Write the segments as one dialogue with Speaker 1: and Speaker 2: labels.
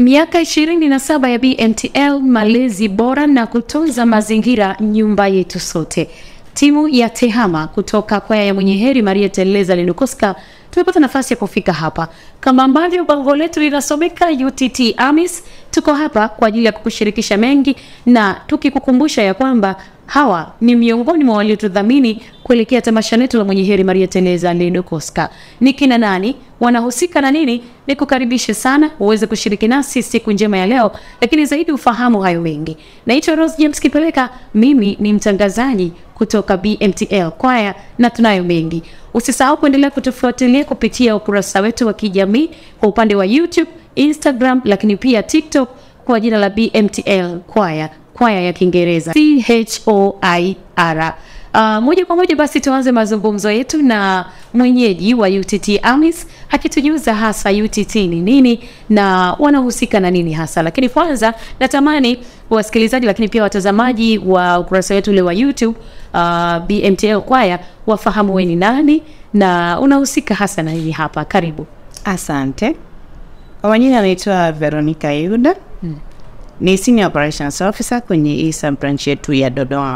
Speaker 1: Miaka ishirini na saba ya BMTL, malezi bora na kutunza mazingira, nyumba yetu sote. Timu ya TEHAMA kutoka kwaya ya Mwenye Heri Maria Teresa Lenukoska tumepata nafasi ya kufika hapa, kama ambavyo bango letu linasomeka UTT AMIS. Tuko hapa kwa ajili ya kukushirikisha mengi na tukikukumbusha ya kwamba hawa ni miongoni mwa waliotudhamini kuelekea tamasha letu la Mwenye Heri Maria Teresa Lenukoska. Ni kina nani? Wanahusika na nini? Ni kukaribishe sana uweze kushiriki nasi siku njema ya leo, lakini zaidi ufahamu hayo mengi. Naitwa Rose James Kipeleka, mimi ni mtangazaji kutoka BMTL kwaya na tunayo mengi. Usisahau kuendelea kutufuatilia kupitia ukurasa wetu wa kijamii kwa upande wa YouTube, Instagram, lakini pia TikTok kwa jina la BMTL kwaya, kwaya ya Kiingereza C H O I R. Uh, moja kwa moja basi tuanze mazungumzo yetu na mwenyeji wa UTT AMIS akitujuza hasa UTT ni nini na wanahusika na nini hasa. Lakini kwanza natamani wasikilizaji, lakini pia watazamaji wa ukurasa wetu ule wa YouTube uh, BMTL kwaya wafahamu wewe ni nani na unahusika hasa na nini hapa. Karibu.
Speaker 2: Asante. Kwa majina anaitwa Veronica Yuda. Ni Senior Operations Officer kwenye ISA branch yetu ya Dodoma.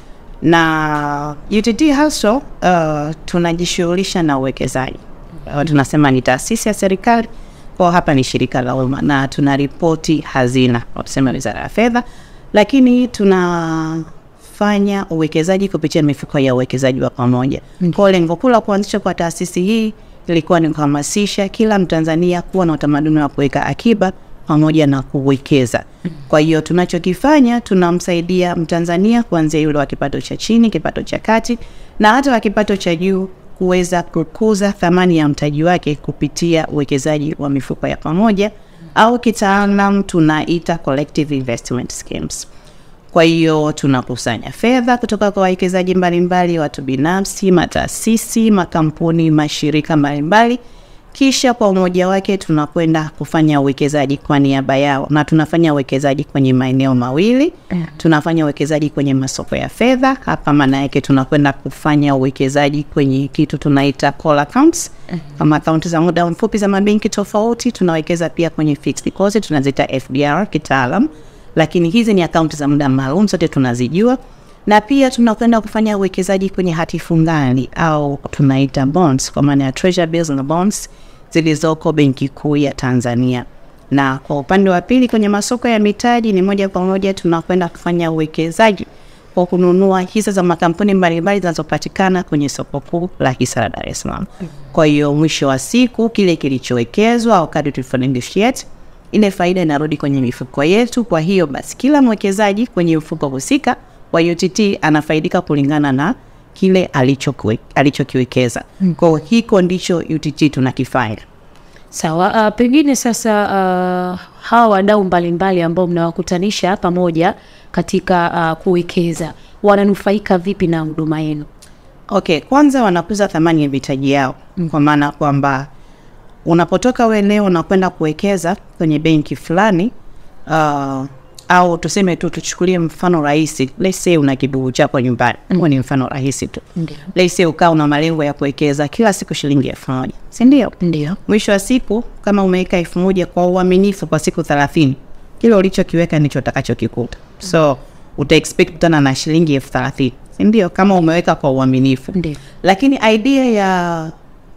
Speaker 2: Na UTT Hustle uh, tunajishughulisha na uwekezaji. Uh, tunasema ni taasisi ya serikali kwa hapa ni shirika la umma na tuna ripoti hazina, wanasema Wizara ya Fedha, lakini tunafanya uwekezaji kupitia mifuko ya uwekezaji wa pamoja. Kwa lengo kuu la kuanzisha kwa taasisi hii ilikuwa ni kuhamasisha kila Mtanzania kuwa na utamaduni wa kuweka akiba pamoja na kuwekeza. Kwa hiyo tunachokifanya tunamsaidia Mtanzania kuanzia yule wa kipato cha chini, kipato cha kati na hata wa kipato cha juu kuweza kukuza thamani ya mtaji wake kupitia uwekezaji wa mifuko ya pamoja au kitaalam tunaita collective investment schemes. Kwa hiyo tunakusanya fedha kutoka kwa wawekezaji mbalimbali, watu binafsi, mataasisi, makampuni, mashirika mbalimbali, kisha kwa umoja wake tunakwenda kufanya uwekezaji kwa niaba yao, na tunafanya uwekezaji kwenye maeneo mawili. Tunafanya uwekezaji kwenye masoko ya fedha. Hapa maana yake tunakwenda kufanya uwekezaji kwenye kitu tunaita call accounts, kama akaunti za muda mfupi za mabenki tofauti. Tunawekeza pia kwenye fixed deposit, tunaziita FDR kitaalam lakini hizi ni akaunti za muda maalum, zote tunazijua, na pia tunakwenda kufanya uwekezaji kwenye hati fungani au tunaita bonds, kwa maana ya treasury bills na bonds zilizoko Benki Kuu ya Tanzania. Na kwa upande wa pili, kwenye masoko ya mitaji, ni moja kwa moja tunakwenda kufanya uwekezaji kwa kununua hisa za makampuni mbalimbali zinazopatikana kwenye soko kuu la hisa la Dar es Salaam. Kwa hiyo mwisho wa siku kile kilichowekezwa au kadri tulivyonegotiate ile faida inarudi kwenye mifuko yetu. Kwa hiyo basi, kila mwekezaji kwenye mfuko husika wa UTT anafaidika kulingana na kile alichokiwe- alichokiwekeza. Kwa hiyo hiko ndicho UTT tunakifanya.
Speaker 1: Sawa. Uh, pengine sasa uh, hawa wadau mbalimbali ambao mnawakutanisha pamoja katika uh, kuwekeza wananufaika vipi na huduma yenu?
Speaker 2: Okay, kwanza wanakuza thamani ya mitaji yao, kwa maana kwamba unapotoka we leo unakwenda kuwekeza kwenye benki fulani uh, au tuseme tu tuchukulie mfano rahisi, let's say una kibugu chako nyumbani, huo ni mfano rahisi tu.
Speaker 1: Ndio.
Speaker 2: Let's say ukaa una malengo ya kuwekeza kila siku shilingi elfu moja si ndio?
Speaker 1: Ndio.
Speaker 2: Mwisho wa siku kama umeweka elfu moja kwa uaminifu kwa siku thelathini, kile ulichokiweka ndicho utakachokikuta. So uta expect kutana na shilingi elfu thelathini si ndio? Kama umeweka kwa uaminifu.
Speaker 1: Ndio.
Speaker 2: Lakini idea ya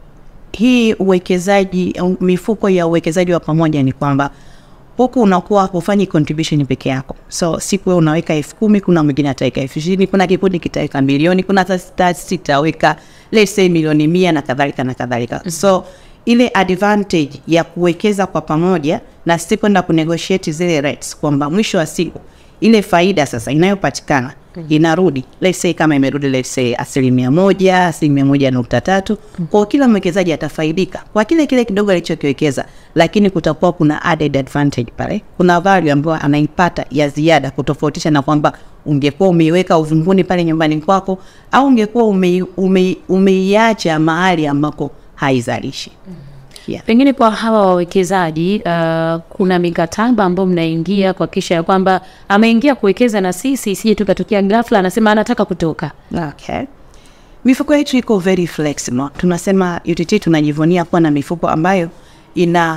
Speaker 2: hii uwekezaji au mifuko ya uwekezaji wa pamoja ni kwamba huku unakuwa hufanyi contribution peke yako. So siku wewe unaweka elfu kumi, kuna mwingine ataweka elfu ishirini, kuna kikundi kitaweka milioni, kuna taasisi itaweka let's say milioni mia na kadhalika na kadhalika. So ile advantage ya kuwekeza kwa pamoja na sisi kwenda kunegotiate zile rates, kwamba mwisho wa siku ile faida sasa inayopatikana inarudi let's say kama imerudi let's say asilimia moja asilimia moja nukta tatu kwa kila mwekezaji atafaidika kwa kile kile kidogo alichokiwekeza, lakini kutakuwa kuna added advantage pale, kuna value ambayo anaipata ya ziada, kutofautisha na kwamba ungekuwa umeiweka uvunguni pale nyumbani kwako au ungekuwa umei- umei- umeiacha mahali ambako haizalishi. Yeah.
Speaker 1: Pengine kwa hawa wawekezaji uh, kuna mikataba ambayo mnaingia kuhakikisha ya kwamba ameingia kuwekeza na sisi, isije tukatokea ghafla anasema anataka kutoka.
Speaker 2: Okay. Mifuko yetu iko very flexible. Tunasema UTT tunajivunia kuwa na mifuko ambayo ina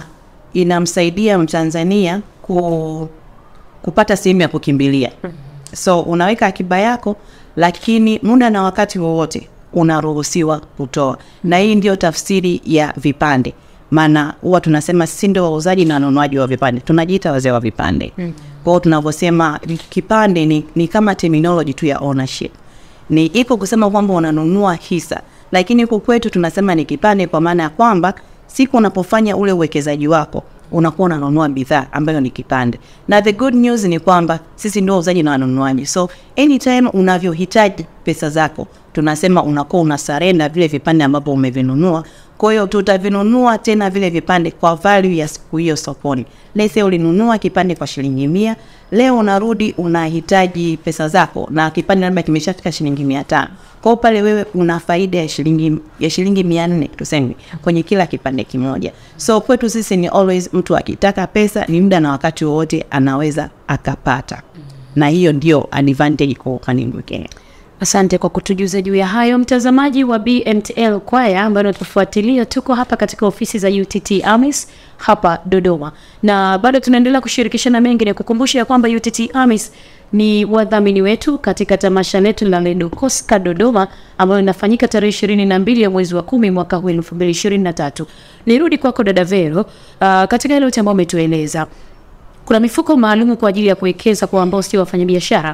Speaker 2: inamsaidia Mtanzania ku, kupata sehemu ya kukimbilia. So unaweka akiba yako, lakini muda na wakati wowote unaruhusiwa kutoa, na hii ndio tafsiri ya vipande. Maana huwa tunasema sisi ndio wauzaji na wanunuaji wa vipande, tunajiita wazee wa vipande. Kwa hiyo tunavyosema kipande ni, ni kama terminology tu ya ownership ni iko kusema kwamba unanunua hisa, lakini huku kwetu tunasema ni kipande, kwa maana ya kwamba siku unapofanya ule uwekezaji wako unakuwa unanunua bidhaa ambayo ni kipande. Na the good news ni kwamba sisi ndio wauzaji na wanunuaji, so anytime unavyohitaji pesa zako, tunasema unakuwa una surrender vile vipande ambavyo umevinunua. Kwa hiyo tutavinunua tena vile vipande kwa value ya siku hiyo sokoni. Let's say ulinunua kipande kwa shilingi mia, leo unarudi unahitaji pesa zako na kipande labda kimeshafika shilingi mia tano. Kwa hiyo pale wewe una faida ya shilingi ya shilingi mia nne tuseme kwenye kila kipande kimoja. So kwetu sisi ni always mtu akitaka pesa ni muda na wakati wowote anaweza akapata, na hiyo ndio advantage kwa upande mwingine.
Speaker 1: Asante kwa kutujuza juu ya hayo, mtazamaji wa BMTL Kwaya ambayo natufuatilia. Tuko hapa katika ofisi za UTT AMIS hapa Dodoma, na bado tunaendelea kushirikishana mengi. Ni kukumbusha ya kwamba UTT AMIS ni wadhamini wetu katika tamasha letu la Ledokoska Dodoma ambayo inafanyika tarehe ishirini na mbili ya mwezi wa kumi mwaka huu elfu mbili ishirini na tatu. Nirudi kwako dada Vero, uh, katika ile yote ambayo umetueleza, kuna mifuko maalumu kwa ajili ya kuwekeza kwa ambao sio wafanyabiashara.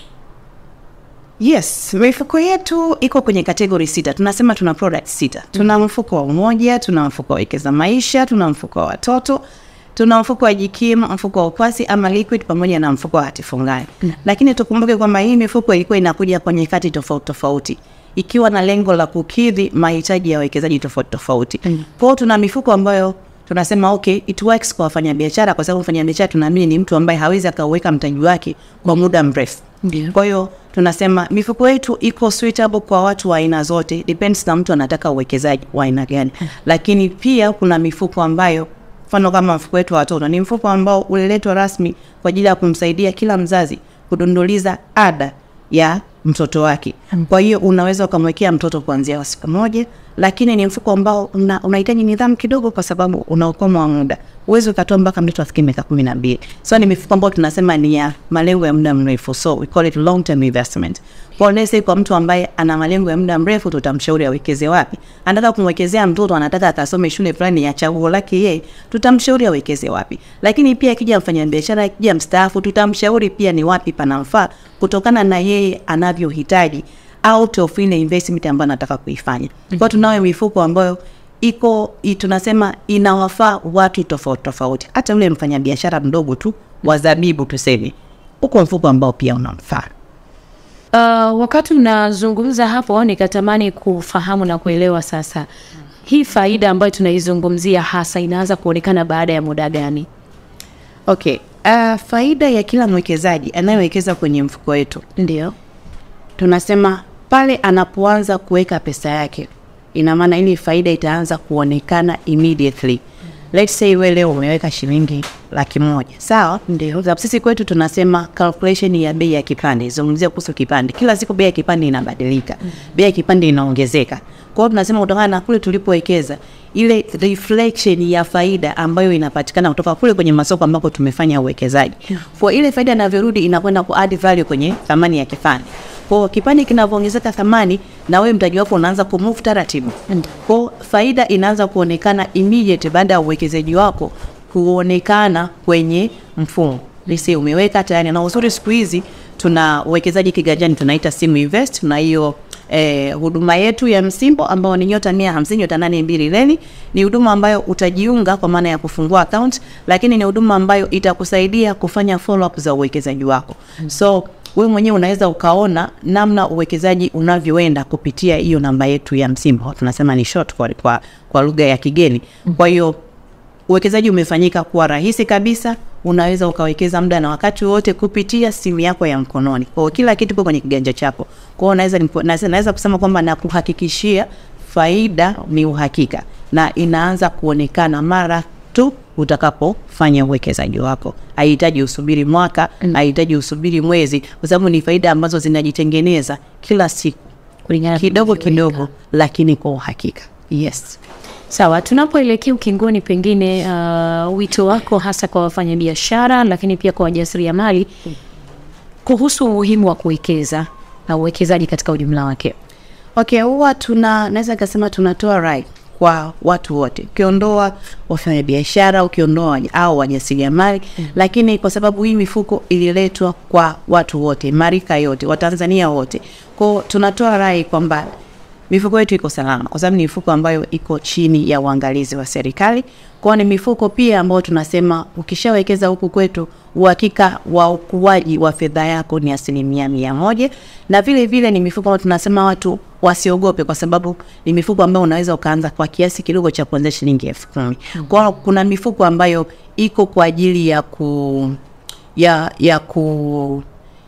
Speaker 2: Yes, mifuko yetu iko kwenye kategori sita. Tunasema tuna product sita. Tuna mfuko wa umoja, tuna mfuko wa wekeza maisha, tuna mfuko wa watoto, tuna mfuko wa jikimu, mfuko wa ukwasi ama liquid, pamoja na mfuko wa hati fungani. Lakini tukumbuke kwamba hii mifuko ilikuwa inakuja kwenye kati tofauti tofauti ikiwa na lengo la kukidhi mahitaji ya wawekezaji tofauti tofauti. Kwa hiyo tuna mifuko ambayo tunasema okay, it works kwa wafanyabiashara, kwa sababu mfanyabiashara tunaamini ni mtu ambaye hawezi akauweka mtaji wake kwa muda mrefu.
Speaker 1: Ndio.
Speaker 2: Kwa hiyo tunasema mifuko yetu iko suitable kwa watu wa aina zote, depends na mtu anataka uwekezaji wa aina gani. Lakini pia kuna mifuko ambayo mfano kama mfuko wetu wa watoto ni mfuko ambao uliletwa rasmi kwa ajili ya kumsaidia kila mzazi kudunduliza ada ya mtoto wake. Kwa hiyo unaweza ukamwekea mtoto kuanzia wa siku moja, lakini ni mfuko ambao una- unahitaji nidhamu kidogo, kwa sababu una ukomo wa muda. Uwezi ukatoa mpaka mtoto afikie miaka kumi na mbili. So ni mifuko ambayo tunasema ni ya malengo ya muda mrefu, so we call it long term investment. Kwa let's say kwa mtu ambaye ana malengo ya muda mrefu, tutamshauri awekeze wapi. Anataka kumwekezea mtoto, anataka akasome shule fulani ya chaguo lake yeye, tutamshauri awekeze wapi. Lakini pia akija mfanyabiashara, akija mstaafu, tutamshauri pia ni wapi panamfaa kutokana na yeye anavyohitaji out of ile investment ambayo anataka kuifanya. Kwa hiyo tunayo mifuko ambayo iko i- tunasema inawafaa watu tofauti tofauti, hata yule mfanyabiashara mdogo tu wa zabibu tuseme, uko mfuko ambao pia unamfaa.
Speaker 1: Uh, wakati unazungumza hapo nikatamani kufahamu na kuelewa sasa, hii faida ambayo tunaizungumzia hasa inaanza kuonekana baada ya muda gani?
Speaker 2: Okay, uh, faida ya kila mwekezaji anayewekeza kwenye mfuko wetu
Speaker 1: Ndio.
Speaker 2: tunasema pale anapoanza kuweka pesa yake, ina maana ili faida itaanza kuonekana immediately. Let's say wewe leo umeweka shilingi laki moja sawa,
Speaker 1: Ndio.
Speaker 2: Sababu sisi kwetu tunasema calculation ya bei ya kipande, zungumzia kuhusu kipande. Kila siku bei ya kipande inabadilika, bei ya kipande inaongezeka. Kwa hiyo tunasema kutokana na kule tulipowekeza, ile reflection ya faida ambayo inapatikana kutoka kule kwenye masoko ambako tumefanya uwekezaji, kwa ile faida inavyorudi inakwenda ku add value kwenye thamani ya kipande. Kwa hiyo kipande kinavyoongezeka thamani, na wewe mtaji wako unaanza kumove taratibu. Kwa hiyo faida inaanza kuonekana immediate baada ya uwekezaji wako kuonekana kwenye mfumo. Lise umeweka tayari, na uzuri siku hizi tuna uwekezaji kiganjani, tunaita Simu Invest, na hiyo eh, huduma yetu ya msimbo ambao ni nyota mia hamsini nyota nane mbili leni. Ni huduma ambayo utajiunga kwa maana ya kufungua account, lakini ni huduma ambayo itakusaidia kufanya follow up za uwekezaji wako so wewe mwenyewe unaweza ukaona namna uwekezaji unavyoenda kupitia hiyo namba yetu ya msimbo, tunasema ni short kwa, kwa, kwa lugha ya kigeni. Kwa hiyo uwekezaji umefanyika kuwa rahisi kabisa, unaweza ukawekeza muda na wakati wote kupitia simu yako ya mkononi. Kwa hiyo kila kitu kiko kwenye kiganja chako. Kwa hiyo naweza nipo- naweza naweza kusema kwamba nakuhakikishia faida ni uhakika na inaanza kuonekana mara tu utakapofanya uwekezaji wako. Haihitaji usubiri mwaka, haihitaji usubiri mwezi, kwa sababu ni faida ambazo zinajitengeneza kila siku
Speaker 1: Kulingana na
Speaker 2: kidogo
Speaker 1: tunavyoweka.
Speaker 2: kidogo, lakini kwa uhakika. Yes.
Speaker 1: Sawa, tunapoelekea ukingoni, pengine uh, wito wako hasa kwa wafanyabiashara, lakini pia kwa wajasiriamali kuhusu umuhimu wa kuwekeza na uwekezaji katika ujumla wake.
Speaker 2: Okay, huwa tuna naweza nikasema tunatoa rai kwa watu wote, ukiondoa wafanyabiashara, ukiondoa waj- au wajasiriamali lakini kwa sababu hii mifuko ililetwa kwa watu wote, marika yote, Watanzania wote, kwao tunatoa rai kwamba mifuko yetu iko salama, kwa sababu ni mifuko ambayo iko chini ya uangalizi wa serikali. Kwao ni mifuko pia ambayo tunasema ukishawekeza huku kwetu, uhakika wa ukuaji wa fedha yako ni asilimia mia moja, na vile vile ni mifuko ambayo tunasema watu wasiogope, kwa sababu ni mifuko ambayo unaweza ukaanza kwa kiasi kidogo cha kuanzia shilingi elfu kumi. Kwao kuna mifuko ambayo iko kwa ajili ya ku ya ya ku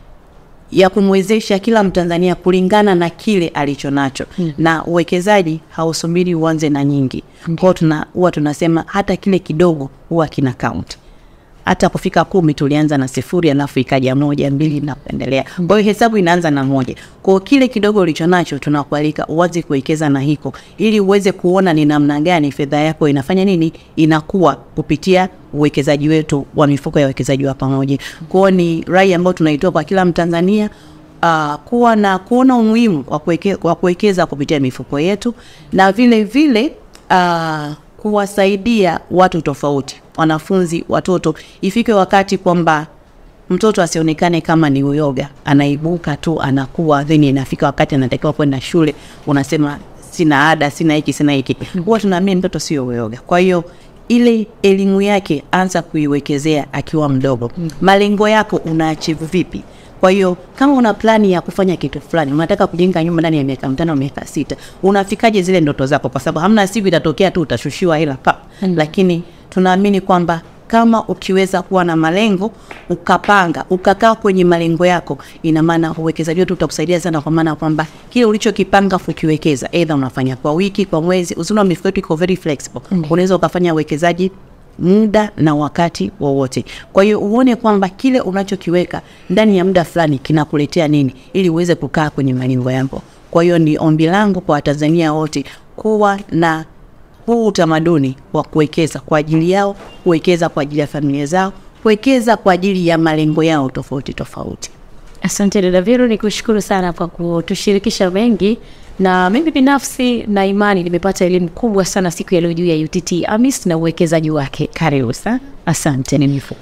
Speaker 2: ya kumwezesha kila Mtanzania kulingana na kile alicho nacho mm. na uwekezaji hausubiri uanze na nyingi kwao, tuna huwa tunasema hata kile kidogo huwa kina count. Hata kufika kumi tulianza na sifuri, alafu ikaja moja, mbili na kuendelea. Kwa hiyo hesabu inaanza na moja. Kwa hiyo kile kidogo ulicho nacho tunakualika uanze kuwekeza na hiko, ili uweze kuona ni namna gani fedha yako inafanya nini, inakuwa kupitia uwekezaji wetu wa mifuko ya uwekezaji wa pamoja. Kwa hiyo ni rai ambayo tunaitoa kwa kila Mtanzania uh, kuwa na kuona umuhimu wa kuweke, wa kuwekeza kupitia mifuko yetu na vile vile uh, kuwasaidia watu tofauti, wanafunzi, watoto. Ifike wakati kwamba mtoto asionekane kama ni uyoga, anaibuka tu anakuwa, then inafika wakati anatakiwa kwenda shule, unasema sina ada, sina hiki, sina hiki. Huwa tunaamini mtoto sio uyoga, kwa hiyo ile elimu yake anza kuiwekezea akiwa mdogo. Malengo yako unaachieve vipi? Kwa hiyo kama una plani ya kufanya kitu fulani, unataka kujenga nyumba ndani ya miaka mitano, miaka sita, unafikaje zile ndoto zako? Kwa sababu hamna siku itatokea tu utashushiwa hela pa. Lakini tunaamini kwamba kama ukiweza kuwa na malengo ukapanga ukakaa kwenye malengo yako, ina maana uwekezaji wetu utakusaidia sana, kwa maana kwamba kile ulichokipanga ukiwekeza, either unafanya kwa wiki, kwa mwezi. Uzuri wa mifuko yetu iko very flexible, unaweza ukafanya uwekezaji muda na wakati wowote. Kwa hiyo uone kwamba kile unachokiweka ndani ya muda fulani kinakuletea nini, ili uweze kukaa kwenye malengo yako. Kwa hiyo ni ombi langu kwa Watanzania wote kuwa na huu utamaduni wa kuwekeza kwa ajili yao, kuwekeza kwa ajili ya familia zao, kuwekeza kwa ajili ya malengo yao tofauti tofauti.
Speaker 1: Asante dada Vero, ni kushukuru sana kwa kutushirikisha mengi, na mimi binafsi na imani nimepata elimu kubwa sana siku ya leo juu ya UTT AMIS na uwekezaji wake.
Speaker 2: Karibu sana.
Speaker 1: Asante.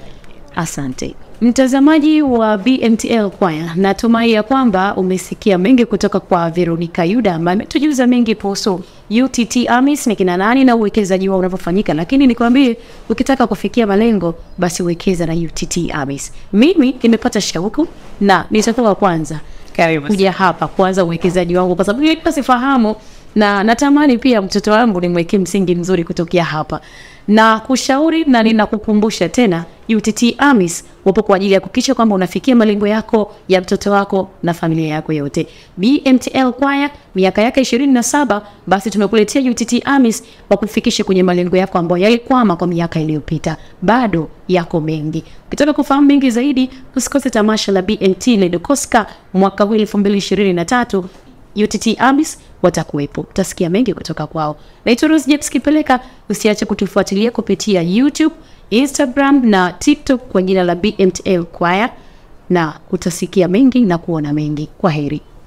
Speaker 1: Asante mtazamaji wa BMTL Kwaya, natumai ya kwamba umesikia mengi kutoka kwa Veronica Yuda ambaye ametujuza mengi kuhusu UTT AMIS ni kina nani na uwekezaji wao unavyofanyika. Lakini nikwambie, ukitaka kufikia malengo, basi wekeza na UTT AMIS. Mimi nimepata shauku na nitakuwa kwanza
Speaker 2: Karibu.
Speaker 1: kuja hapa kuanza uwekezaji wangu, kwa sababu nilikuwa sifahamu na natamani pia mtoto wangu nimwekee msingi mzuri kutokea hapa na kushauri na ninakukumbusha tena, UTT AMIS wapo kwa ajili ya kuhakikisha kwamba unafikia malengo yako ya mtoto wako na familia yako yote. BMTL Kwaya miaka yake ishirini na saba basi tumekuletea UTT AMIS wa kufikisha kwenye malengo yako ambayo yalikwama kwa miaka iliyopita. Bado yako mengi. Ukitaka kufahamu mengi zaidi, usikose tamasha la BMT Ledokoska mwaka huu 2023 UTT AMIS watakuwepo, utasikia mengi kutoka kwao. Naitwa Rose James Kipeleka. Usiache kutufuatilia kupitia YouTube, Instagram na TikTok kwa jina la BMTL Kwaya, na utasikia mengi na kuona mengi. Kwa heri.